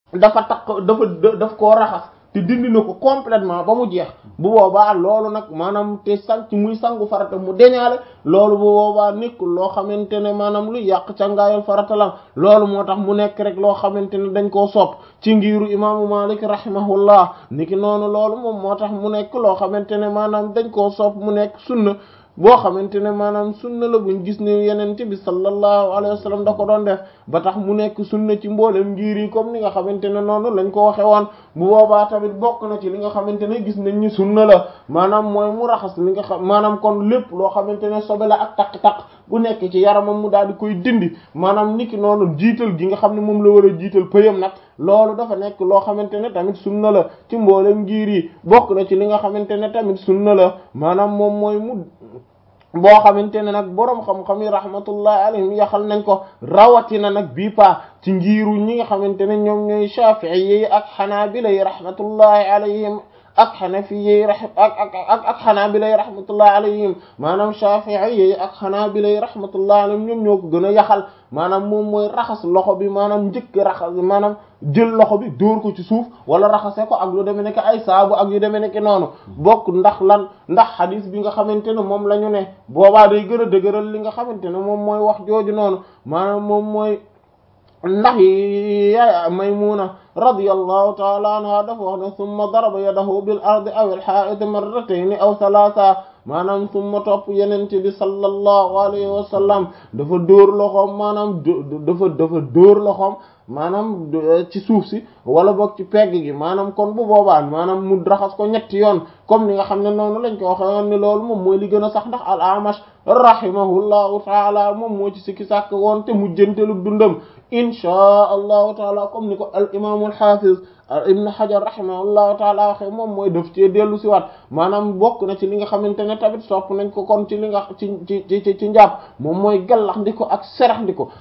dafa takk dafa daf koo raxas te dindi na ko complètement ba mu jeex bu boobaa loolu nag maanaam te sang ci muy sangu farata mu deñaale loolu bu boobaa nekkul loo xamante ne maanaam lu yàq cangaayal farata la loolu moo tax mu nekk rek loo xamante ne dañ koo sopp ci ngiru imaamu Malik rahimahullah niki noonu loolu moom moo tax mu nekk loo xamante ne maanaam dañ koo sopp mu nekk sunna boo xamante ne maanaam sunna la buñ gis ne yenente bi sallallahu alayhi wa sallam da ko doon def ba tax mu nekk sunna ci mboolem ngir yi comme ni nga xamante ne noonu lañ ko waxe woon bu boobaa tamit bokk na ci li nga xamante ne gis nañ ni sunna la maanaam mooy mu raxas li nga xam maanaam kon lépp loo xamante ne sobe la ak taq-taq bu nekk ci yaramam mu daal di koy dindi maanaam niki noonu jiital gi nga xam ne moom la war a jiital pëyam nag loolu dafa nekk loo xamante ne tamit sunna la ci mboolem ngir yi bokk na ci li nga xamante ne tamit sunna la maanaam moom mooy mu boo xamante ne nag boroom xam-xam yi rahmatullahi alayhim yaxal nañ ko rawatina nag bii pa ci ngiiru ñi nga xamante ne ñoom ñooy shafi'i yi ak xanaabila yi rahmatullahi alayhim ak xanafiya yi ak ak ak ak xanaabila yi rahmatullahi alayhim maanaam shafi'i yi ak xanaabila yi rahmatullahi alayhim ñoom ñoo ko gën a yaxal maanaam moom mooy raxas loxo bi maanaam njëkk raxas maanaam jël loxo bi dóor ko ci suuf wala raxase ko ak lu demee nekk ay saabu ak yu demee nekk noonu bokk ndax lan ndax xadis bi nga xamante ne moom la ñu ne boobaa day gën a dëgëral li nga xamante ne moom mooy wax jooju noonu maanaam moom mooy ndax yaay Maymuna radiyallahu ta'ala anha dafa wax ne summa daraba yadahu bil ardi aw al ha'id marratayn aw thalatha maanaam summa topp yenente bi sallallahu alayhi wa sallam dafa dóor loxoom maanaam dafa dafa dóor loxoom maanaam ci suuf si wala boog ci pegg gi maanaam kon bu boobaa maanaam mu raxas ko ñetti yoon comme ni nga xam ne noonu lañ ko waxe woon ni loolu moom mooy li gën a sax ndax al amash rahimahullahu taala moom moo ci sikki sàkk woon te mujjantelu dundam inchaa allahu taala comme ni ko al imam al hafiz ibn hajar rahimahullahu taala waxe moom mooy def ci dellu si waat maanaam bokk na ci li nga xamante ne tamit sopp nañ ko kon ci li nga ci ci ci ci njàpp moom mooy gallax ndi ko ak serax ndi ko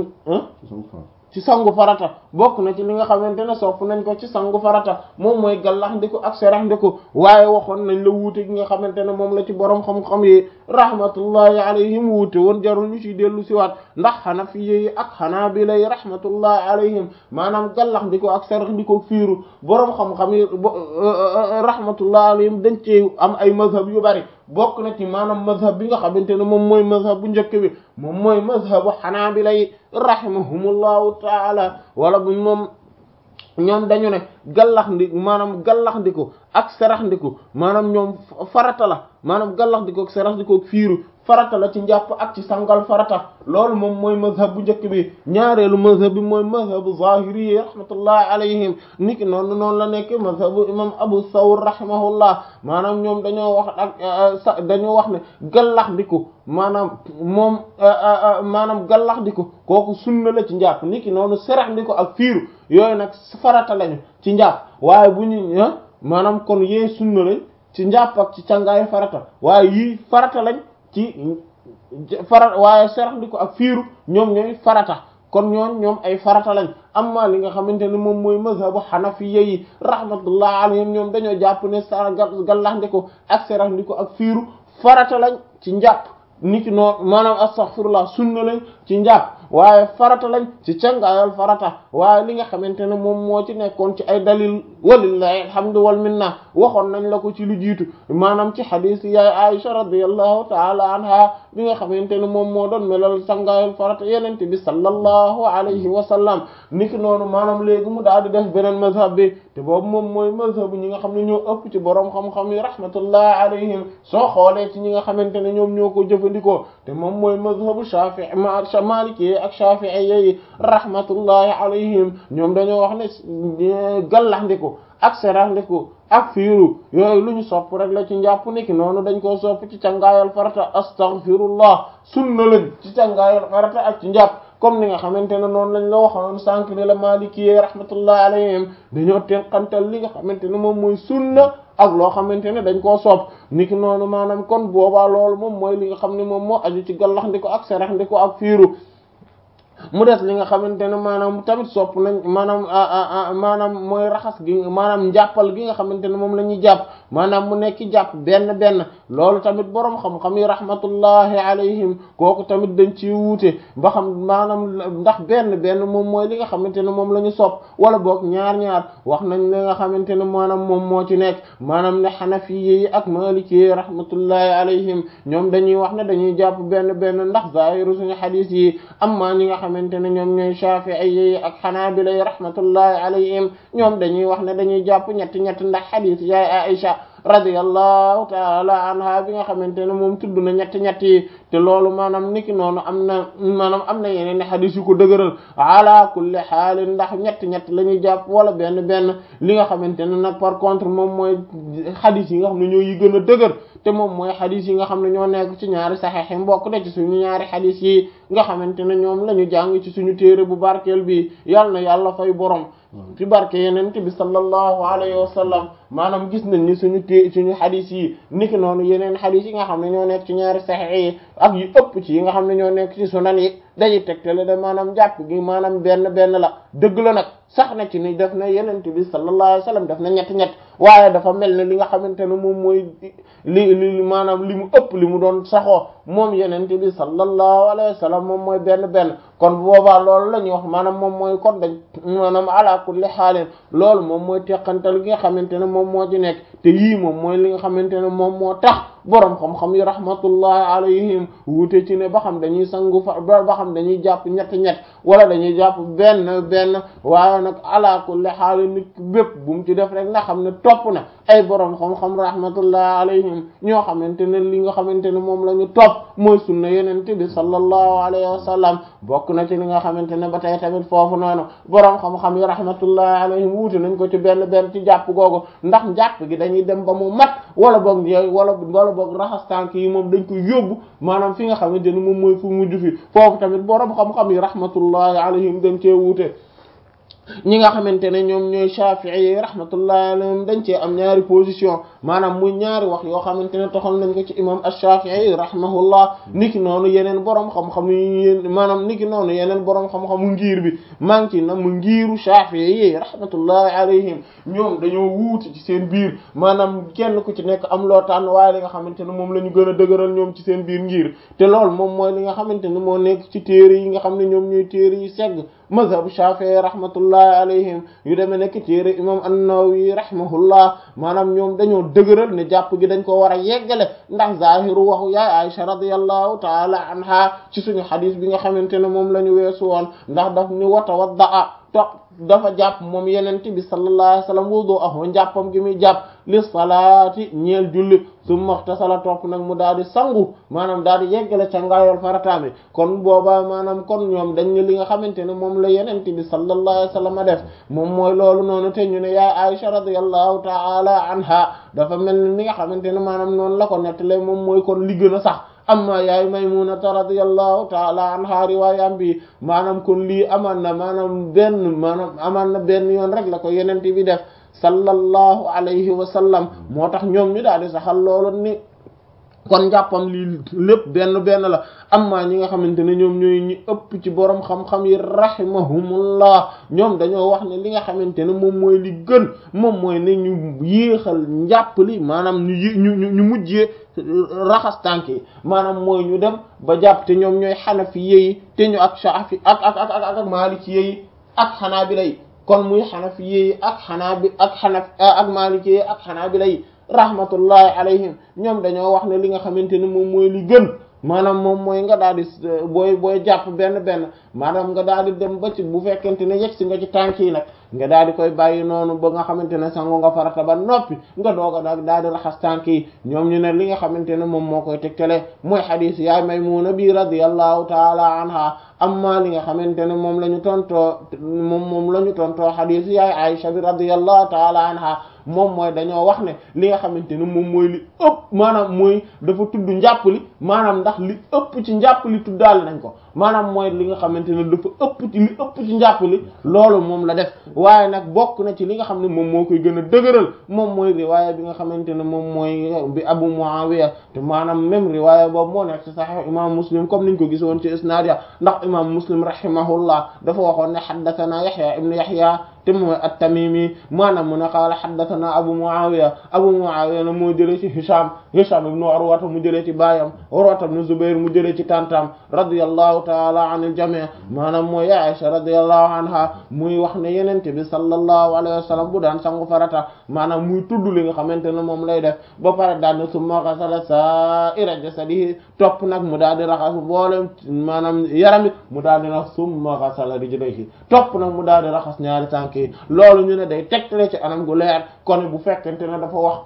ci sangu farata bokk na ci li nga xamante ne sopp nañ ko ci sangu farata moom mooy gallax ndi ko ak serax ndi ko waaye waxoon nañ la wuute gi nga xamante ne moom la ci boroom xam-xam yi rahmatullahi alayhim wuute woon jarul ñu ciy dellu siwaat ndax xanafi yi ak xanaabila yi rahmatullahi alayhim maanaam gallax ndi ko ak serax ndi ko fiiru boroom xam-xam yi rahmatullahi alayhim dañ ci am ay mazhab yu bari bokk na ci maanaam mazhab bi nga xamante ne moom mooy mazhab bu njëkk bi moom mooy mazhabu xanaabila yi rahimahumullahu taala wala bu moom ñoom dañu ne gallax ndi maanaam gallax ndiku ak serax ndiku maanaam ñoom farata la maanaam gallax ndiku ak serax ndiku ak fiiru farata la ci njàpp ak ci sangal farata loolu moom mooy mazhab bu njëkk bi ñaareelu mazhab bi mooy mazhabu zahiri yi rahmatullahi alayhim niki noonu noonu la nekk mazhabu imam abu thawr rahimahullah maanaam ñoom dañoo wax ak dañoo wax ne gallax ndiku maanaam moom maanaam gallax ndiku kooku sunna la ci njàpp niki noonu serax ndiku ak fiiru yooyu nag farata lañu ci njàpp waaye bu ñu maanaam kon yee sunna lañ ci njàpp ak ci càngaayu farata waaye yii farata lañ ci farata waaye serax ndi ko ak fiiru ñoom ñooy farata kon ñoon ñoom ay farata lañ amma li nga xamante ne moom mooy mazhabu hanafiyya yi rahmatullah alayhim ñoom dañoo jàpp ne sa gallax ndi ko ak serax ndi ko ak fiiru farata lañ ci njàpp niki noonu maanaam astaghfirullah sunna lañ ci njàpp waaye farata lañ ci cangaayal farata waaye li nga xamante ne moom moo ci nekkoon ci ay dalil walillahi alhamdu wal minna waxoon nañ la ko ci lu jiitu maanaam ci xadiis yaay Aisha radiyallahu taala anha bi nga xamante ne moom moo doon melal cangaayal farata yenente bi sallallahu alayhi wa sallam niki noonu maanaam léegi mu daal di def beneen mazhab bi te boobu moom mooy mazhab ñi nga xam ne ñoo ëpp ci boroom xam-xam yi rahmatullahi alayhim soo xoolee ci ñi nga xamante ne ñoom ñoo ko jëfandikoo te moom mooy mazhabu Shafi'i Maliki ak Shafi'i yi rahmatullahi alayhim ñoom dañoo wax ne gallaxndiku ak seraxndiku ak fiiru yooyu lu ñu sopp rek la ci njàpp niki noonu dañ koo sopp ci cangaayal farata astaghfirullah sunna lañ ci cangaayal farata ak ci njàpp comme ni nga xamante ne noonu lañ la waxoon sànq ni la Maliki rahmatullahi alayhim dañoo tenqantal li nga xamante ne moom mooy sunna ak loo xamante ne dañ koo sopp niki noonu maanaam kon boobaa loolu moom mooy li nga xam ne moom moo aju ci gallaxndiko ak seraxndiko ak fiiru mu des li nga xamante ne maanaam tamit sopp nañ maanaam maanaam mooy raxas gi maanaam njàppal gi nga xamante ne moom la ñuy jàpp maanaam mu nekk jàpp benn benn loolu tamit boroom xam-xam yi rahmatullahi alayhim kooku tamit dañ ci wuute ba xam maanaam ndax benn benn moom mooy li nga xamante ne moom la ñu sopp wala boog ñaar ñaar wax nañ li nga xamante ne maanaam moom moo ci nekk maanaam ne xanafi yi ak maliki yi rahmatullahi alayhim ñoom dañuy wax ne dañuy jàpp benn benn ndax zahiru suñu xadiis yi amma ñi nga xamante ne ñoom ñooy shafi'i yi ak xanaabila yi rahmatullahi alayhim ñoom dañuy wax ne dañuy jàpp ñetti ñetti ndax xadiis yaay Aisha radiyallahu taala anha bi nga xamante ne moom tudd na ñetti ñetti yi te loolu maanaam niki noonu am na maanaam am na yeneen i xadis yu ko dëgëral ala kulli xaalin ndax ñetti ñett la ñuy jàpp wala benn benn li nga xamante ne nag par contre moom mooy xadis yi nga xam ne ñoo yi gën a dëgër te moom mooy xadis yi nga xam ne ñoo nekk ci ñaari saxeex yi mbokk de ci suñu ñaari xadis yi nga xamante ne ñoom la ñu jàng ci suñu téere bu barkeel bi yàlla na yàlla fay borom ci barke yenente bi sallallahu alayhi wa sallam maanaam gis nañ ni suñu té suñu xadis yi niki noonu yeneen xadis yi nga xam ne ñoo nekk ci ñaari saxeex yi ak yu ëpp ci yi nga xam ne ñoo nekk ci sunan yi dañuy tegtale de maanaam jàpp gi maanaam benn benn la dëgg la nag sax na ci ni def na yenente bi sallallahu alayhi wa sallam def na ñett ñett waaye dafa mel ne li nga xamante ne moom mooy li li maanaam li mu ëpp li mu doon saxoo moom yenente bi sallallahu alayhi wa sallam moom mooy benn benn kon boobaa loolu la ñuy wax maanaam moom mooy kon dañ maanaam ala kulli xaalin loolu moom mooy teqantal gi nga xamante ne moom moo ci nekk te yii moom mooy li nga xamante ne moom moo tax boroom xam-xam yi rahmatullahi alayhim wuute ci ne ba xam dañuy sangu fa ba xam dañuy jàpp ñett ñett wala dañuy jàpp benn benn waaye nag ala kulli xaalin nit bépp bu mu ci def rek nga xam ne topp na ay boroom xam-xam rahmatullahi alayhim ñoo xamante ne li nga xamante ne moom la ñu topp mooy sunna yenente bi sallallahu alayhi wa sallam bokk na ci li nga xamante ne ba tey tamit foofu noonu boroom xam-xam yi rahmatullahi alayhim wuute nañ ko ci benn benn ci jàpp googu ndax njàpp gi dañuy dem ba mu mat wala boog yooyu wala wala boog raxas tànk yi moom dañ ko yóbbu maanaam fi nga xamante ne moom mooy fu mujj fi foofu tamit boroom xam-xam yi rahmatullahi alayhim dañ cee wuute ñi nga xamante ne ñoom ñooy Shafi'i yi rahmatullahi alayhim dañ cee am ñaari position maanaam muy ñaari wax yoo xamante ne toxal nañ ko ci imam ash-Shafi'i rahimahullah niki noonu yeneen boroom xam-xam yi maanaam niki noonu yeneen boroom xam-xamu ngir bi maa ngi ci na mu ngiru Shafi'i yi rahmatullahi alayhim ñoom dañoo wuute ci seen biir maanaam kenn ku ci nekk am loo tànn waaye li nga xamante ne moom la ñu gën a dëgëral ñoom ci seen biir ngir te loolu moom mooy li nga xamante ne moo nekk ci téere yi nga xam ne ñoom ñooy téere yi segg mazhabu Shafi'i rahmatullahi alayhim yu demee nekk téere imam an-Nawawi rahimahullah maanaam ñoom dañoo dëgëral ne jàpp gi dañ ko war a yeggale ndax zahiru waxu yaay Aisha radiyallahu taala anha ci suñu xadis bi nga xamante ne moom la ñu weesu woon ndax daf ni watawaddaa topp dafa jàpp moom yenente bi sallallahu alayhi wasallam wudu aho njàppam gi muy jàpp li salaati ñeel julli summa ightasala topp nag mu daal di sangu maanaam daal di yeggale ca ngaayol farataami kon boobaa maanaam kon ñoom dañ ne li nga xamante ne moom la yenente bi sallallahu alayhi wasallam def moom mooy loolu noonu te ñu ne yaay Aisha radiyallahu ta'ala anha dafa mel ni li nga xamante ne maanaam noonu la ko nettale moom mooy kon li gën a sax amma yaay maymunata radiyallahu taala anha riwaayam bi maanaam kon lii amaan na maanaam benn maanaam amaan na benn yoon rek la ko yenente bi def sallallahu alayhi wa sallam moo tax ñoom ñu daal di saxal loolu ni kon njàppam lii lépp benn benn la amma ñi nga xamante ne ñoom ñooy ñi ëpp ci borom xam-xam yi rahimahumullah ñoom dañoo wax ne li nga xamante ne moom mooy li gën moom mooy ne ñu yéexal njàpp li maanaam ñu ñu ñu mujjee raxas tànk yi maanaam mooy ñu dem ba jàpp te ñoom ñooy xanafi yi te ñu ak shafi ak ak ak ak ak maliki yi ak xanaabila yi kon muy xanafi yi ak xanaabi ak xanaf ak maliki yi ak xanaabila yi rahmatullahi alayhim ñoom dañoo wax ne li nga xamante ne moom mooy li gën maanaam moom mooy nga daal di booy booy jàpp benn benn maanaam nga daal di dem ba ci bu fekkente ne yegg si nga ci tànk yi nag nga daal di koy bàyyi noonu ba nga xamante ne sangu nga farata ba noppi nga doog a nag daal di raxas tànk yi ñoom ñu ne li nga xamante ne moom moo koy tegtale mooy xadiis yaay Maymuna bi radiyallahu taala anha amma li nga xamante ne moom la ñu tontoo moom moom la ñu tontoo xadiis yaay Aisha bi radiyallahu taala anha moom mooy dañoo wax ne li nga xamante ne moom mooy li ëpp maanaam mooy dafa tudd njàpp li maanaam ndax li ëpp ci njàpp li tuddaal nañ ko maanaam mooy li nga xamante ne dafa ëpp ci li ëpp ci njàpp li loolu moom la def waaye nag bokk na ci li nga xam ne moom moo koy gën a dëgëral moom mooy riwaaya bi nga xamante ne moom mooy bi Abu Muawiya te maanaam même riwaaya boobu moo nekk ci Sahih imam Muslim comme niñ ko gisoon ci isnaad ya ndax imam Muslim rahimahullah dafa waxoon ne haddathana Yahya ibn Yahya te mooy at-Tamimi maanaam mu ne qaala haddathana Abu Muawiya Abu Muawiya na moo jëlee ci Hisham Hisham ibn Urwata mu jëlee ci baayam Urwata ibn Zubayr mu jëlee ci tantam radiyallahu ta'ala anil jami' maanaam mooy Aisha radiyallahu anha muy wax ne yenente bi sallallahu alayhi wa sallam bu daan sangu farata maanaam muy tudd li nga xamante ne moom lay def ba pare daan na summa ghasala sa'ira jasadihi topp nag mu daal di raxas mboolem maanaam yaramit mu daal di nag summa ghasala rijlayhi topp nag mu daal di raxas ñaari tànk yi loolu ñu ne day tegtale ci anam gu leer kon bu fekkente ne dafa wax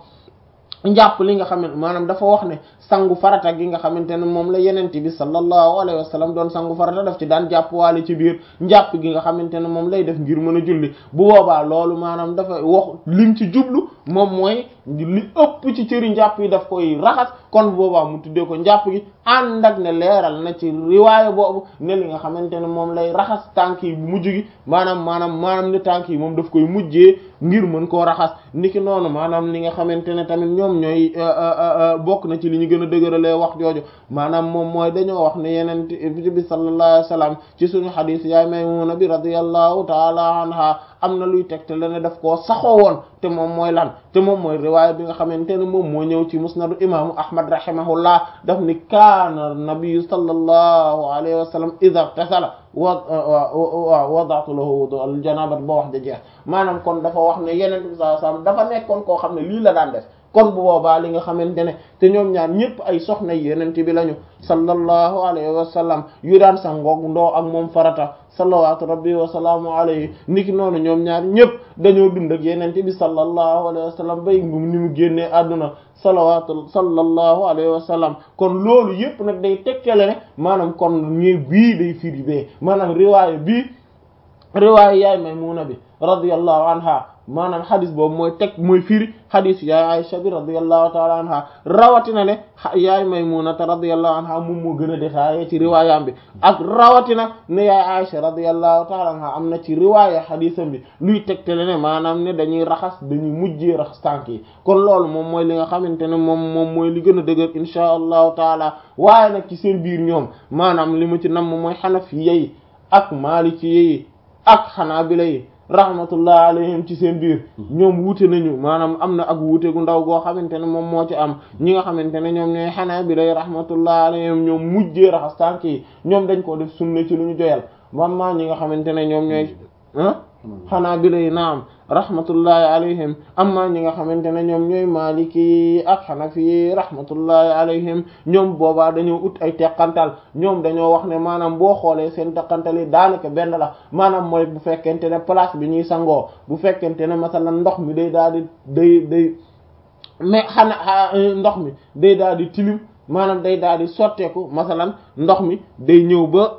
njàpp li nga xam ne maanaam dafa wax ne sangu farata gi nga xamante ne moom la yenente bi sallallahu alayhi wa sallam doon sangu farata daf ci daan jàpp waale ci biir njàpp gi nga xamante ne moom lay def ngir mën a julli bu boobaa loolu maanaam dafa wax lim ci jublu moom mooy li ëpp ci cëri njàpp yi daf koy raxas kon bu boobaa mu tuddee ko njàpp gi ànd ak ne leeral na ci riwaaya boobu ne li nga xamante ne moom lay raxas tànk yi bu mujj gi maanaam maanaam maanaam ne tànk yi moom daf koy mujjee ngir mën koo raxas niki noonu maanaam li nga xamante ne tamit ñoom ñooy bokk na ci li ñu gën a dëgëralee wax jooju maanaam moom mooy dañoo wax ne yeneen bi sallallahu alayhi wasallam ci suñu xadiis yaay Maymuna bi radiyallahu taala anha am na luy tegte la ne daf koo saxoo woon te moom mooy lan te moom mooy riwaaya bi nga xamante ne moom moo ñëw ci musnadu imaamu ahmad rahimahullah daf ni kaana nabiyu sallallahu alayhi wa sallam idha tasala wa wada'tu lahu wudu al janabat ba wax da jeex maanaam kon dafa wax ne yeneen bi sallallahu alayhi wa sallam dafa nekkoon koo xam ne lii la daan def kon bu boobaa li nga xamante ne te ñoom ñaar ñëpp ay soxna yeneen bi lañu sallallahu alayhi wa sallam yu daan sangoog ndoo ak moom farata salawatu rabbi wa salaamu alayhi niki noonu ñoom ñaar ñëpp dañoo dund ak yeneen bi sallallahu alayhi wa sallam bay ni mu génnee àdduna salawatu sallallahu alayhi wa sallam kon loolu yëpp nag day tekkale ne maanaam kon ñi bii day firi bee maanaam riwaaya bii riwaaya yaay Maymuna bi radiyallahu anha maanaam xadis boobu mooy teg mooy firi xadis yaay Aisha bi radiyallahu taala anha rawatina ne yaay Maymunata radiyallahu anha moom moo gën a détaillé ci riwaayam bi ak rawatina ne yaay Aisha radiyallahu taala anha am na ci riwaaya xadisam bi luy tegtale ne maanaam ne dañuy raxas dañuy mujjee raxas tànk yi kon loolu moom mooy li nga xamante ne moom moom mooy li gën a dëgër insha allahu taala waaye nag ci seen biir ñoom maanaam li mu ci namm mooy xanafiya yi ak maaliki yi ak xanaabila yi rahmatullah alayhim ci seen biir ñoom wuute nañu maanaam am na ak wuute gu ndaw goo xamante ne moom moo ci am ñi nga xamante ne ñoom ñooy xanaabila yi rahmatullah alayhim ñoom mujjee raxas tànk yi ñoom dañ ko def sunna ci lu ñu joyal man maa ñi nga xamante ne ñoom ñooy ah xanaabila yi naam rahmatullahi alayhim amma ñi nga xamante ne ñoom ñooy maliki ak xanafi rahmatullahi alayhim ñoom boobaa dañoo ut ay teqantal ñoom dañoo wax ne maanaam boo xoolee seen teqantal yi daanaka benn la maanaam mooy bu fekkente ne place bi ñuy sangoo bu fekkente ne masalan ndox mi day daal di day day mais xana ndox mi day daal di tilim maanaam day daal di sotteeku masalan ndox mi day ñëw ba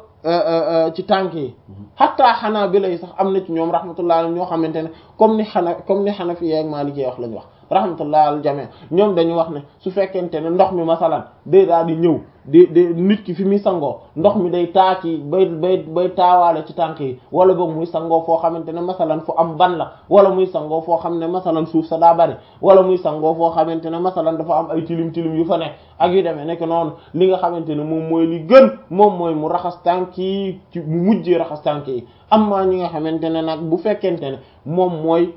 ci tànk yi xataa xanaa bi lay sax am na ci ñoom rahmatullah ñoo xamante ne comme ni xana comme ni xanafi ak maliki wax lañu wax rahmatullah al jami ñoom dañu wax ne su fekkente ne ndox mi masalan day daal di ñëw di di nit ki fi muy sangoo ndox mi day taa ci bay bay bay taawaale ci tànk yi wala boog muy sangoo foo xamante ne masalan fu am ban la wala muy sangoo foo xam ne masalan suuf sa daa bari wala muy sangoo foo xamante ne masalan dafa am ay tilim tilim yu fa nekk ak yu demee nekk noonu li nga xamante ne moom mooy li gën moom mooy mu raxas tànk yi ci mu mujjee raxas tànk yi amma ñi nga xamante ne nag bu fekkente ne moom mooy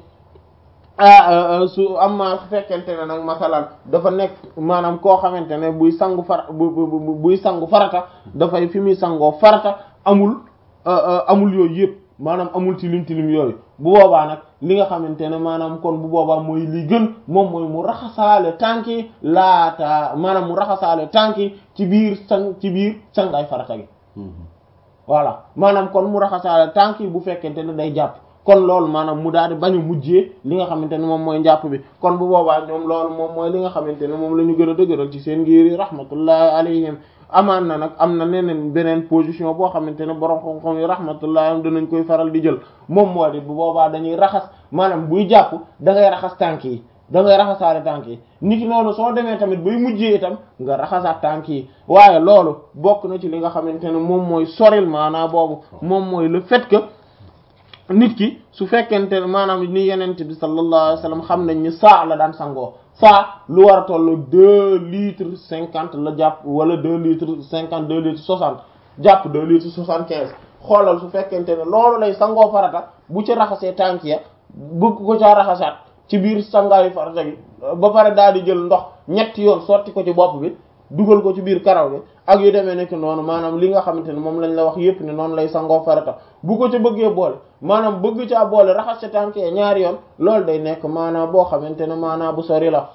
su amma su fekkente ne nag masalan dafa nekk maanaam koo xamante ne buy sangu fara bu buy sangu farata dafay fi muy sangoo farata amul amul yooyu yëpp maanaam amul tilim tilim yooyu bu boobaa nag li nga xamante ne maanaam kon bu boobaa mooy li gën moom mooy mu raxasaale tànk yi laata maanaam mu raxasaale tànk yi ci biir sang ci biir sangaay farata gi voilà maanaam kon mu raxasaale tànk yi bu fekkente ne day jàpp kon loolu maanaam mu daal di bañ a mujjee li nga xamante ne moom mooy njàpp bi kon bu boobaa ñoom loolu moom mooy li nga xamante ne moom la ñu gën a dëgëral ci seen ngir yi rahmatullahi alayhim amaan na nag am na neneen beneen position boo xamante ne borom xam-xam yi rahmatullahi am danañ koy faral di jël moom moo di bu boobaa dañuy raxas maanaam buy jàpp da ngay raxas tànk yi da ngay raxasaale tànk yi niki noonu soo demee tamit bay mujjee itam nga raxasaat tànk yi waaye loolu bokk na ci li nga xamante ne moom mooy soril maanaa boobu moom mooy le fait que nit ki su fekkente ne maanaam ni yenente bi sallallahu alayhi wasallam xam nañ ni saa la daan sangoo saa lu war a tollu deux litres cinquante la jàpp wala deux litres cinquante deux litres soixante jàpp deux litres soixante quinze xoolal su fekkente ne loolu lay sangoo farata bu ci raxasee tànk ya bëgg ko caa raxasaat ci biir sangaayu farata gi ba pare daal di jël ndox ñetti yoon sotti ko ci bopp bi dugal ko ci biir karaw bi ak yu demee nekk noonu maanaam li nga xamante ne moom lañ la wax yépp ne noonu lay sangoo farata bu ko ca bëggee boole maanaam bëgg caa boole raxas ca tànk ya ñaari yoon loolu day nekk maanaam boo xamante ne maanaam bu sori la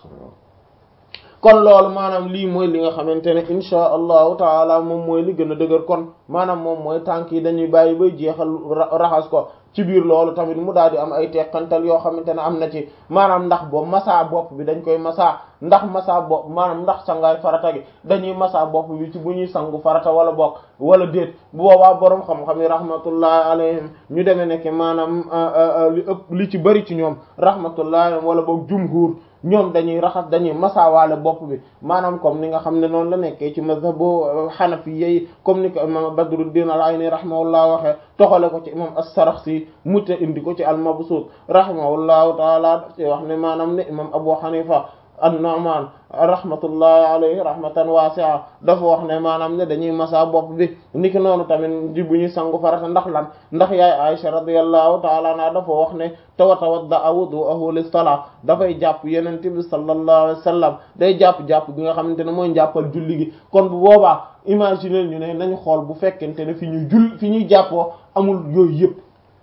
kon loolu maanaam lii mooy li nga xamante ne insha allahu taala moom mooy li gën a dëgër kon maanaam moom mooy tànk yi dañuy bàyyi bay jeexal raxas ko ci biir loolu tamit mu daal di am ay teqantal yoo xamante ne am na ci maanaam ndax boobu masa bopp bi dañ koy masa ndax masa bopp maanaam ndax sangaay farata gi dañuy masa bopp bi ci bu ñuy sangu farata wala bokk wala déet bu boobaa boroom xam-xam yi rahmatullahi alayhim ñu demee nekk maanaam li ëpp li ci bëri ci ñoom rahmatullahi alayhim wala boog jumhur ñoom dañuy raxas dañuy masawaale bopp bi maanaam comme ni nga xam ne noonu la nekkee ci mazhabu xanafi yi comme ni ko imam Badruddin al-Ayni rahimahullah waxee toxale ko ci imam as-Sarakhsi mute indi ko ci al-Mabsut rahimahullahu taala daf ci wax ne maanaam ne imam Abu Hanifa an-Nu'man rahmatullahi alayhi rahmatan wasi'a dafa wax ne maanaam ne dañuy masa bopp bi niki noonu tamit ji bu ñuy sangu farata ndax lan ndax yaay Aisha radiyallahu ta'ala anha dafa wax ne tawatawadda wudu'ahu lis-salat dafay jàpp yeneen bi sallallahu alayhi wasallam day jàpp-jàpp gi nga xamante ne mooy jàppal julli gi kon bu boobaa imaginer ñu ne nañu xool bu fekkente ne fi ñuy jull fi ñuy jàppoo amul yooyu yëpp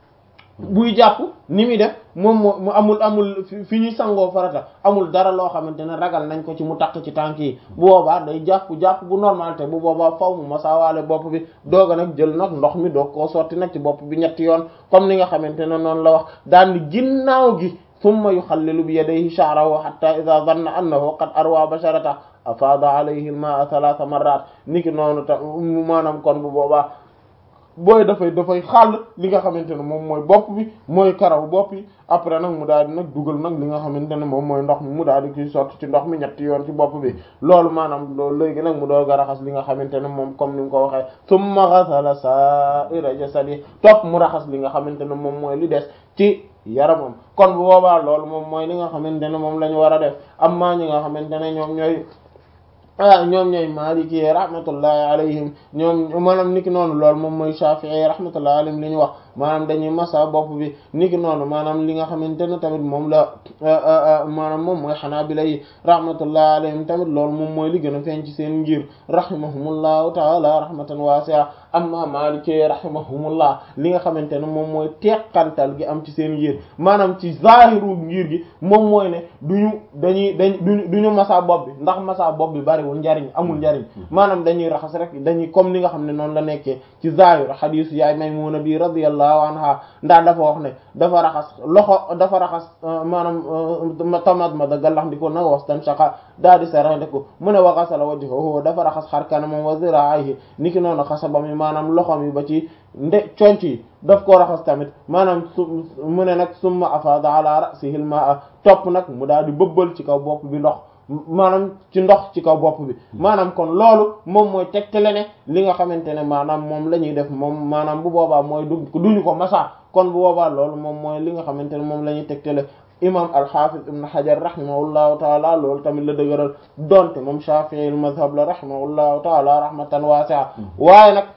buy jàpp ni muy def moom moo mu amul amul fi ñuy sangoo farata amul dara loo xamante ne ragal nañ ko ci mu takk ci tànk yi bu boobaa day jàpp jàpp bu normal te bu boobaa faw mu masaawaale bopp bi dooga nag jël nag ndox mi doog koo sotti nag ci bopp bi ñetti yoon comme ni nga xamante ne noonu la wax daan ni ginnaaw gi summa yuxallilu bi yadayhi sha'rahu hatta idha dhanna annahu qad arwa basharata afaada alayhi al-ma'a thalatha marrat niki noonu ta maanaam kon bu boobaa booy dafay dafay xàll li nga xamante ne moom mooy bopp bi mooy karaw bopp yi après nag mu daal di nag dugal nag li nga xamante ne moom mooy ndox mi mu daal di ciy sotti ci ndox mi ñetti yoon ci bopp bi loolu maanaam loolu léegi nag mu doog a raxas li nga xamante ne moom comme ni mu ko waxee summa ghasala sa'ira jasadi topp mu raxas li nga xamante ne moom mooy li des ci yaramam kon bu boobaa loolu moom mooy li nga xamante ne moom la ñu war a def amma ñi nga xamante ne ñoom ñooy ah ñoom ñooy Maliki rahmatullahi alayhim ñoom maanaam niki noonu loolu moom mooy Shafi'i rahmatullahi alayhim li ñu wax maanaam dañuy masa bopp bi niki noonu maanaam li nga xamante ne tamit moom la maanaam moom mooy Hanabila yi rahmatullahi alayhim tamit loolu moom mooy li gën a feeñ ci seen ngir rahimahumullahu ta'ala rahmatan wasi'a amma Maliki rahimahumullah li nga xamante ne moom mooy teqantal gi am ci seen ngir maanaam ci zahiru ngir gi moom mooy ne duñu dañuy dañ duñu duñu masa bopp bi ndax masa bopp bi bariwul njariñ amul njariñ maanaam dañuy raxas rek dañuy comme ni nga xam ne noonu la nekkee ci zahir hadisu yaay Maymuna bi radiyallahu anha ndax dafa wax ne dafa raxas loxo dafa raxas maanaam tamat ma da gallax ndiko na wastan shaqa daa di sarax ndiko mu ne wa ghasala wajhahu dafa raxas xar kanamam wa zira'ihi niki noonu xasabam yi maanaam loxom yi ba ci nde conc yi daf koo raxas tamit maanaam su mu ne nag summa afada ala ra'sihi al-ma'a topp nag mu daal di bëbbal ci kaw bopp bi ndox maanaam ci ndox ci kaw bopp bi maanaam kon loolu moom mooy tegtale ne li nga xamante ne maanaam moom la ñuy def moom maanaam bu boobaa mooy du duñu ko masa kon bu boobaa loolu moom mooy li nga xamante ne moom la ñuy tegtale imam al-Hafiz ibn Hajar rahimahullahu taala loolu tamit la dëgëral donte moom Shafi'i al-mazhab la rahimahullahu taala rahmatan wasi'a waaye nag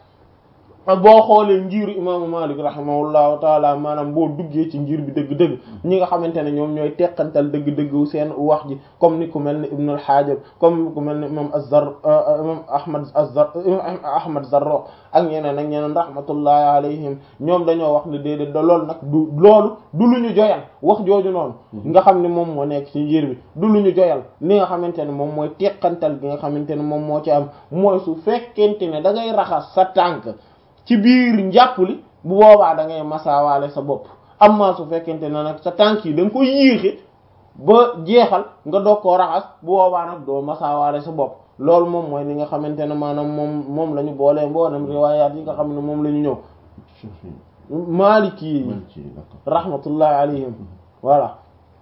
boo xoolee njiiru imaamu Malik rahimahullahu taala maanaam boo duggee ci njiir bi dëgg-dëgg ñi nga xamante ne ñoom ñooy teqantal dëgg-dëgg seen wax ji comme ni ku mel ni Ibn al-Hajib comme ku mel ni imam Az-Zar imam Ahmad Az-Zar Ahmad Zarruq ak ñeneen ak ñeneen rahmatullahi alayhim ñoom dañoo wax ne déedéet da loolu nag du loolu du lu ñu joyal wax jooju noonu nga xam ne moom moo nekk ci njiir bi du lu ñu joyal li nga xamante ne moom mooy teqantal gi nga xamante ne moom moo ci am mooy su fekkente ne da ngay raxas sa tànk ci biir njàpp li bu boobaa da ngay masaawaale sa bopp amma su fekkente ne nag sa tànk yi da nga ko yéexe ba jeexal nga doog koo raxas bu boobaa nag doo masaawaale sa bopp loolu moom mooy li nga xamante ne maanaam moom moom la ñu boolee mboolem riwaayaat yi nga xam ne moom la ñu ñëw maliki yi rahmatullahi alayhim voilà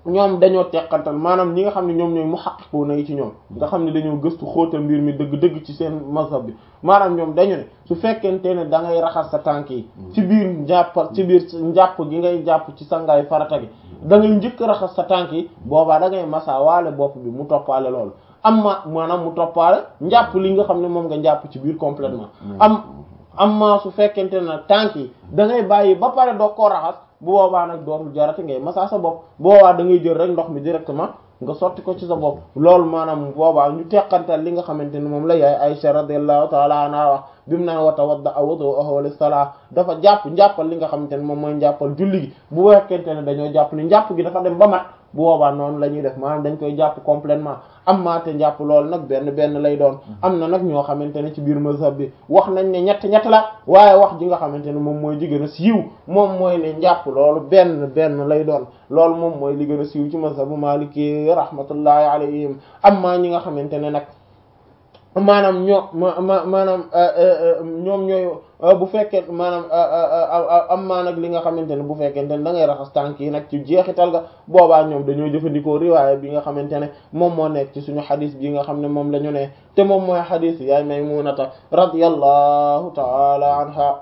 ñoom dañoo teqantal maanaam ñi nga xam ne ñoom ñooy muhaqqiquna yi ci ñoom nga xam ne dañoo gëstu xóotal mbir mi dëgg-dëgg ci seen mazhab bi maanaam ñoom dañu ne su fekkente ne da ngay raxas sa tànk yi ci biir njàpp ci biir njàpp gi ngay jàpp ci sangaay farata gi da ngay njëkk raxas sa tànk yi boobaa da ngay masa waale bopp bi mu toppaale loolu amma maanaam mu toppaale njàpp li nga xam ne moom nga njàpp ci biir complètement am amma su fekkente ne tànk yi da ngay bàyyi ba pare doo koo raxas bu boobaa nag dootul jarati ngay masa sa bopp bu boobaa da ngay jël rek ndox mi directement nga sotti ko ci sa bopp loolu maanaam boobaa ñu teqantal li nga xamante ne moom la yaay Aisha radiyallahu ta'ala anha wax bi mu naan wa tawadda wudu'ahu lis-salah dafa jàpp njàppal li nga xamante ne moom mooy njàppal julli gi bu fekkente ne dañoo jàpp ni njàpp gi dafa dem ba mat bu boobaa noonu la ñuy def maanaam dañ koy jàpp complètement am maa te njàpp loolu nag benn benn lay doon am na nag ñoo xamante ne ci biir mazhab bi wax nañ ne ñett ñett la waaye wax ji nga xamante ne moom mooy ji gën a siiw moom mooy ne njàpp loolu benn benn lay doon loolu moom mooy li gën a siiw ci mazhabu maliki rahmatullahi alayhim am maa ñi nga xamante ne nag maanaam ñoo ma ma maanaam ñoom ñooy bu fekkee maanaam am maa nag li nga xamante ne bu fekkente ne da ngay raxas tànk yi nag ci jeexital ga boobaa ñoom dañoo jëfandikoo riwaaya bi nga xamante ne moom moo nekk ci suñu xadis bi nga xam ne moom la ñu ne te moom mooy xadis yaay Maymunata radiyallahu taala anha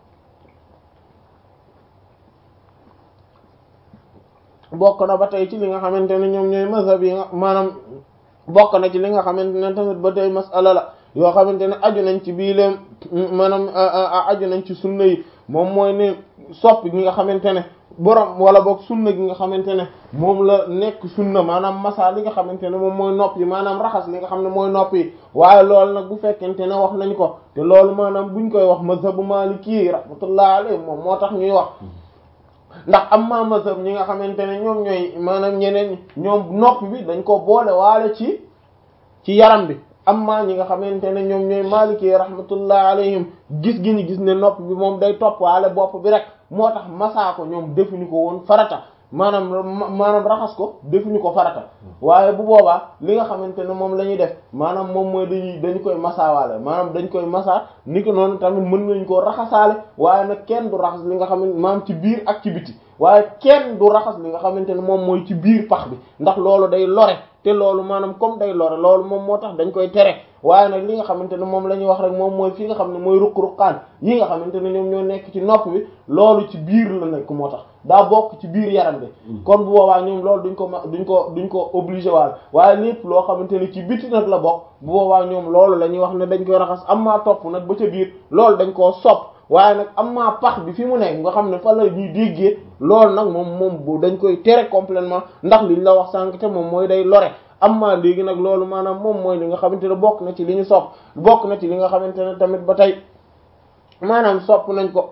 bokk na ba tey ci li nga xamante ne ñoom ñooy mazhab yi nga maanaam bokk na ci li nga xamante ne tamit ba tey masala la yoo xamante ne aju nañ ci bii leen maanaam aju nañ ci sunna yi moom mooy ne sopp gi nga xamante ne borom wala boog sunna gi nga xamante ne moom la nekk sunna maanaam masa li nga xamante ne moom mooy nopp yi maanaam raxas li nga xam ne mooy nopp yi waaye loolu nag bu fekkente ne wax nañ ko te loolu maanaam buñ koy wax mazhabu maliki rahmatullah alayhi moom moo tax ñuy wax ndax am ma mazhab ñi nga xamante ne ñoom ñooy maanaam ñeneen ñoom nopp bi dañ ko boole waale ci ci yaram bi amma ñi nga xamante ne ñoom ñooy maliki rahmatullah alayhim gis gi ñu gis ne nopp bi moom day topp waale bopp bi rek moo tax masaa ko ñoom defuñu ko woon farata maanaam maanaam raxas ko defuñu ko farata waaye bu boobaa li nga xamante ne moom la ñuy def maanaam moom mooy dañuy dañu koy masaawaale maanaam dañ koy masaa ni ko noonu tamit mën nañ koo raxasaale waaye nag kenn du raxas li nga xamante maanaam ci biir ak ci biti waaye kenn du raxas li nga xamante ne moom mooy ci biir pax bi ndax loolu day lore te loolu maanaam comme day lore loolu moom moo tax dañ koy tere waaye nag li nga xamante ne moom la ñuy wax rek moom mooy fi nga xam ne mooy ruq-ruqaan yi nga xamante ne ñoom ñoo nekk ci nopp bi loolu ci biir la nekk moo tax daa bokk ci biir yaram bi kon bu boobaa ñoom loolu duñ ko ma duñ ko duñ ko obligé waal waaye lépp loo xamante ne ci biti nag la bokk bu boobaa ñoom loolu la ñuy wax ne dañ koy raxas am maa topp nag ba ca biir loolu dañ koo sopp waaye nag am maa pax bi fi mu nekk nga xam ne fa la ñuy déggee loolu nag moom moom bu dañ koy tere complètement ndax liñ la wax sànq te moom mooy day lore amma léegi nag loolu maanaam moom mooy li nga xamante ne bokk na ci li ñu sopp bokk na ci li nga xamante ne tamit ba tey maanaam sopp nañ ko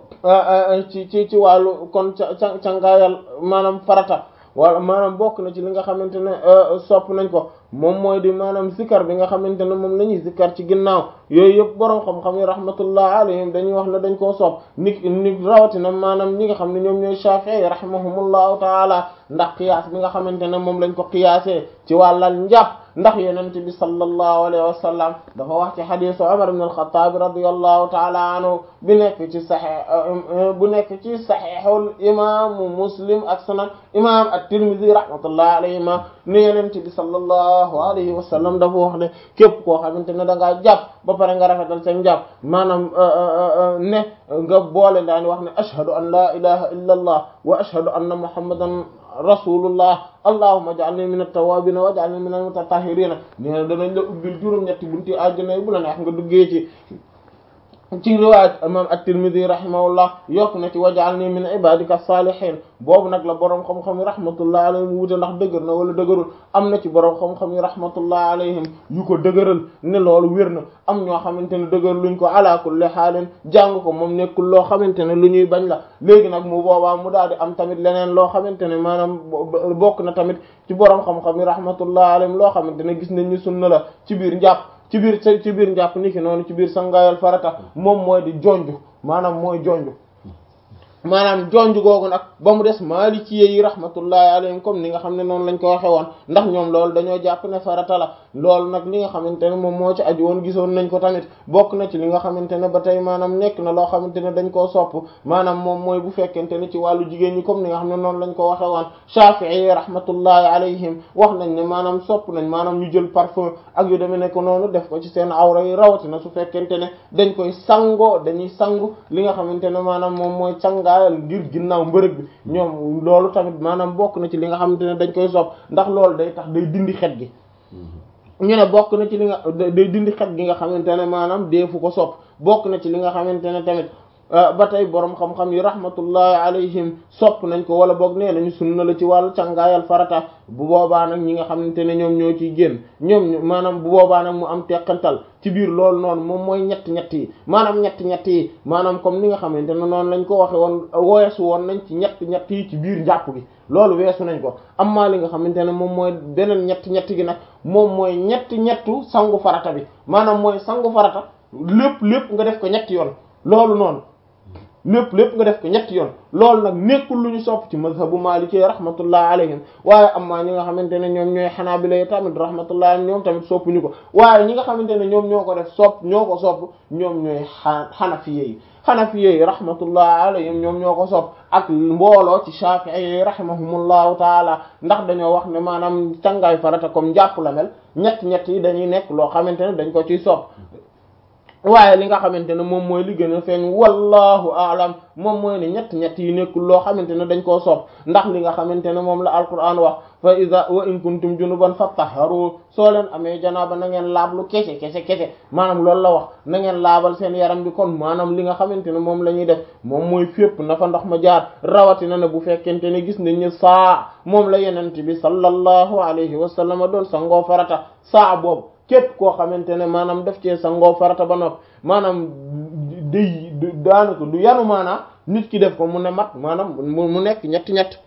ci ci ci wàllu kon ca ca cangaayal maanaam farata wala maanaam bokk na ci li nga xamante ne sopp nañ ko moom mooy di maanaam zikar bi nga xamante ne moom la ñuy zikar ci ginnaaw yooyu yëpp boroom xam-xam yi rahmatullah alayhim dañuy wax ne dañ koo sopp ni ni rawatina maanaam ñi nga xam ne ñoom ñooy Shafi'i rahimahumullahu taala ndax qiyaas bi nga xamante ne moom lañ ko qiyaasee ci wàllal njàpp ndax yonent bi sallallahu alayhi wa sallam dafa wax ci xadiisu Umar ibn al-Khattab radiyallahu taala anhu bi nekk ci saxiix bu nekk ci saxiixul imaamu Muslim ak sunan imaam at-Tirmidhi rahmatullahi alayhima ni yonent bi sallallahu alayhi wa sallam dafa wax ne képp koo xamante ne da ngaa jàpp ba pare nga rafetal seen jàpp maanaam ne nga boole daani wax ne ashhadu an la ilaha illa allah wa ashhadu anna muhammadan rasulullah allahumma ij'alni min at-tawwabin wa ij'alni min al-mutatahhirin nee na danañ la ubbil juróom-ñetti bunti àjjana yi bu la neex nga duggee ci ci riwaayat imam at-Tirmidhi rahimahullah yokk na ci waj'alni min ibadika salihin boobu nag la boroom xam-xam yi rahmatullah alayhim wuute ndax dëgër na wala dëgërul am na ci boroom xam-xam yi rahmatullah alayhim yu ko dëgëral ne loolu wér na am ñoo xamante ne dëgër luñ ko ala kulli haalin jàng ko moom nekkul loo xamante ne lu ñuy bañ la léegi nag mu boobaa mu daal di am tamit leneen loo xamante ne maanaam bokk na tamit ci boroom xam-xam yi rahmatullah alayhim loo xamante ne gis nañ ni sunna la ci biir njàpp ci biir ci biir njàpp niki noonu ci biir sangaayal farata moom mooy di jonju maanaam mooy jonju maanaam jonj googu nag ba mu des maliki yi rahmatullahi alayhim comme ni nga xam ne noonu lañ ko waxe woon ndax ñoom loolu dañoo jàpp ne farata la loolu nag li nga xamante ne moom moo ci aju woon gisoon nañ ko tamit bokk na ci li nga xamante ne ba tey maanaam nekk na loo xamante ne dañ koo sopp maanaam moom mooy bu fekkente ne ci wàllu jigéen ñi comme ni nga xam ne noonu lañ ko waxe woon Shafi'i yi rahmatullahi alayhim wax nañ ne maanaam sopp nañ maanaam ñu jël parfum ak yu demee nekk noonu def ko ci seen awra yi rawatina su fekkente ne dañ koy sangoo dañuy sangu li nga xamante ne maanaam moom mooy cangaayal ngir ginnaaw mbërëg bi ñoom loolu tamit maanaam bokk na ci li nga xamante ne dañ koy sopp ndax loolu day tax day dindi xet gi ñu ne bokk na ci li nga day dindi xet gi nga xamante ne maanaam deefu ko sopp bokk na ci li nga xamante ne tamit ba tey boroom xam-xam yi rahmatullahi alayhim sopp nañ ko wala boog nee nañu sunna la ci wàllu cangaayal farata bu boobaa nag ñi nga xamante ne ñoom ñoo ciy génn ñoom maanaam bu boobaa nag mu am teqantal ci biir loolu noonu moom mooy ñett ñett yi maanaam ñett ñett yi maanaam comme ni nga xamante ne noonu lañ ko waxe woon weesu woon nañ ci ñett ñett yi ci biir njàpp gi loolu weesu nañ ko amma li nga xamante ne moom mooy beneen ñett ñett gi nag moom mooy ñett ñettu sangu farata bi maanaam mooy sangu farata lépp lépp nga def ko ñetti yoon loolu noonu lépp lépp nga def ko ñetti yoon loolu nag nekkul lu ñu sopp ci mazhabu maliki rahmatullah alayhim waaye amma ñi nga xamante ne ñoom ñooy xanaabila tamit rahmatullah ñoom tamit soppuñu ko waaye ñi nga xamante ne ñoom ñoo ko def sopp ñoo ko sopp ñoom ñooy xanafiye yi xanafiye yi rahmatullah alayhim ñoom ñoo ko sopp ak mbooloo ci shafi'i yi rahimahumullahu taala ndax dañoo wax ne maanaam cangaay farata comme njàpp la mel ñett ñett yi dañuy nekk loo xamante ne dañ ko ciy sopp waaye li nga xamante ne moom mooy li gën a feeñ wallahu aalam moom mooy ne ñett ñett yi nekkul loo xamante ne dañ koo sopp ndax li nga xamante ne moom la alquran wax fa iza wa in kuntum junuban fattaharu soo leen amee janaaba na ngeen laablu kese kese kese maanaam loolu la wax na ngeen laabal seen yaram bi kon maanaam li nga xamante ne moom la ñuy def moom mooy fépp na fa ndox ma jaar rawatina ne bu fekkente ne gis nañ ne saa moom la yenent bi sallallahu alayhi wa sallam doon sangoo farata saa boobu képp koo xamante ne maanaam def cee sangoo farata ba noppi maanaam day daanaka du yanu maanaam nit ki def ko mu ne mat maanaam mu nekk ñetti ñett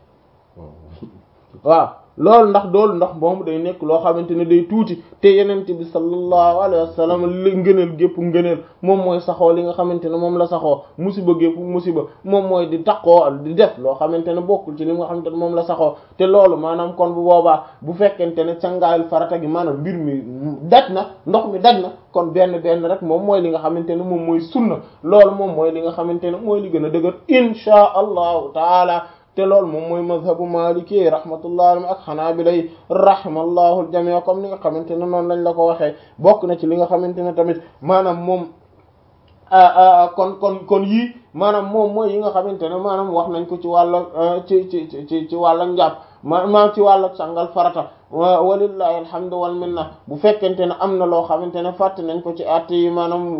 waaw loolu ndax doolu ndax moom day nekk loo xamante ne day tuuti te yenent bi sallallahu alayhi wa sallam li ngëneel gépp ngëneel moom mooy saxoo li nga xamante ne moom la saxoo musiba gépp musiba moom mooy di taqoo di def loo xamante ne bokkul ci li nga xamante ne moom la saxoo te loolu maanaam kon bu boobaa bu fekkente ne cangaayul farata gi maanaam mbir mi daj na ndox mi daj na kon benn benn rek moom mooy li nga xamante ne moom mooy sunna loolu moom mooy li nga xamante ne mooy li gën a dëgër insha allahu taala te loolu moom mooy mazhabu maliki rahmatullah alayhi ak xanaabila rahimallahu aljamii comme ni nga xamante ne noonu lañ la ko waxee bokk na ci li nga xamante ne tamit maanaam moom kon kon kon yii maanaam moom mooy yi nga xamante ne maanaam wax nañ ko ci wàll ci ci ci ci wàll njàpp maanaam ci wàll sangal farata walillahi alhamdu wal minna bu fekkente ne am na loo xamante ne fàtte nañ ko ci at yi maanaam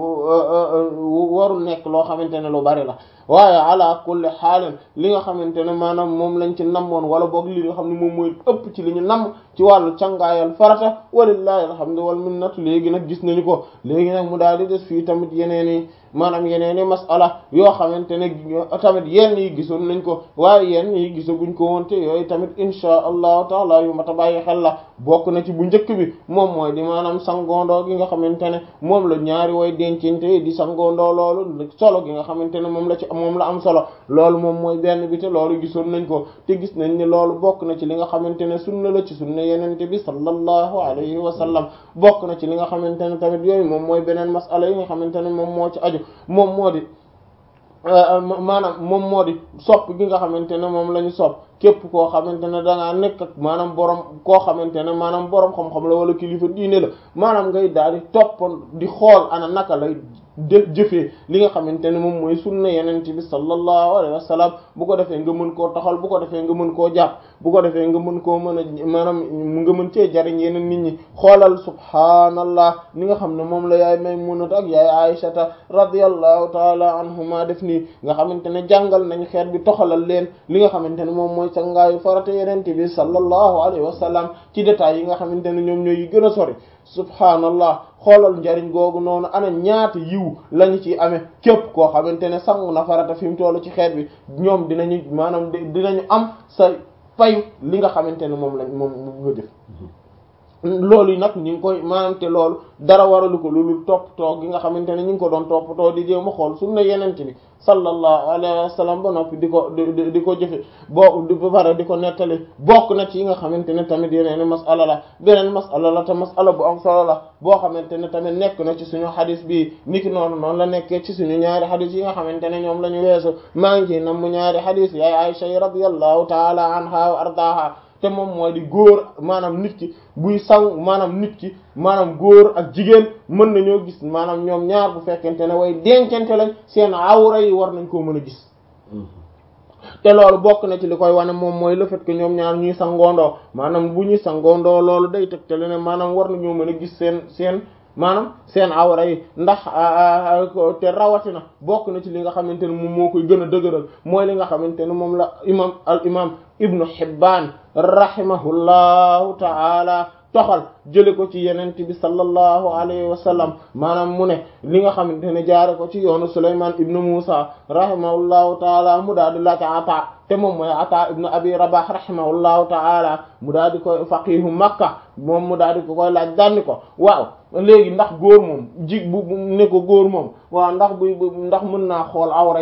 warul nekk loo xamante ne lu bari la waaye ala kulli xaalin li nga xamante ne maanaam moom lañ ci namoon wala boog li nga xam ne moom mooy ëpp ci li ñu namm ci wàllu cangaayal farata walillahi alhamdu wal minnatu léegi nag gis nañu ko léegi nag mu daal di des fii tamit yeneen i maanaam yeneen i masala yoo xamante ne tamit yenn yi gisoon nañ ko waaye yenn yi gisaguñ ko woon te yooyu tamit insha allahu taala yu mata bàyyi xel la bokk na ci bu njëkk bi moom mooy di maanaam sangoondoo gi nga xamante ne moom la ñaari way dencinte di sangoondoo loolu solo gi nga xamante ne moom la ci moom la am solo loolu moom mooy benn bi te loolu gisoon nañ ko te gis nañ ne loolu bokk na ci li nga xamante ne sunna la ci sunna yenente bi sallallahu alayhi wa sallam bokk na ci li nga xamante ne tamit yooyu moom mooy beneen masala yi nga xamante ne moom moo ci aju moom moo di maanaam moom moo di sopp gi nga xamante ne moom la ñu sopp képp koo xamante ne da ngaa nekk ak maanaam borom koo xamante ne maanaam borom xam-xam la wala kilifa diine la maanaam ngay daal di toppoon di xool ana naka lay jëfee li nga xamante ne moom mooy sunna yeneen bi sallallahu alayhi wa sallam bu ko defee nga mën koo taxal bu ko defee nga mën koo jàpp bu ko defee nga mën koo mën a maanaam nga mën cee jariñ yeneen nit ñi xoolal subhaanallah ni nga xam ne moom la yaay Maymunata ak yaay Aysata radiyallahu taala anhuma def nii nga xamante ne jàngal nañ xeet bi toxalal leen li nga xamante ne moom mooy sangaayu farata yeneen bi sallallahu alayhi wa sallam ci détails yi nga xamante ne ñoom ñooy yi gën a sori subhaanallah xoolal njariñ googu noonu ana ñaata yiw lañu ci amee képp koo xamante ne sangu na farata fi mu tollu ci xeet bi ñoom dinañu maanaam dinañu am sa payu li nga xamante ne moom lañ moom nga def loolu yi nag ñu ngi koy maanaam te loolu dara waralu ko loolu toppatoo gi nga xamante ne ñu ngi ko doon toppatoo di jéem a xool sunna yeneen bi sallallahu alayhi wa sallam ba noppi di ko di di ko jëfe boo ba pare di ko nettali bokk na ci yi nga xamante ne tamit yeneen masala la beneen masala la te masala bu am solo la boo xamante ne tamit nekk na ci suñu xadis bi niki noonu noonu la nekkee ci suñu ñaari xadis yi nga xamante ne ñoom la ñu weesu maa ngi ciy nam mu ñaari xadis yaay Aisha radiyallahu taala anha wa ardaha te moom mooy di góor maanaam nit ki buy saw maanaam nit ki maanaam góor ak jigéen mën nañoo gis maanaam ñoom ñaar bu fekkente ne way dencante lañ seen awra yi war nañ koo mën a gis te loolu bokk na ci li koy wane moom mooy le fait que ñoom ñaar ñuy sangoondoo maanaam bu ñuy sangoondoo loolu day tegtale ne maanaam war nañoo mën a gis seen seen maanaam seen awra yi ndax te rawatina bokk na ci li nga xamante ne moom moo koy gën a dëgëral mooy li nga xamante ne moom la imam al imam ibnu Hibbaan rahimahullahu ta'ala toxal jële ko ci yenent bi sallallahu alayhi wa sallam maanaam mu ne li nga xamante ne jaare ko ci yoonu Sulaymaan ibnu Muusa rahimahullahu taala mu daal di laaj Ata te moom mooy Ata ibnu Abi Rabah rahimahullahu taala mu daal di koy faqihu Makka moom mu daal di ko koy laaj danni ko waaw léegi ndax góor moom ji bu ne ko góor moom waaw ndax bu ndax mën naa xool awra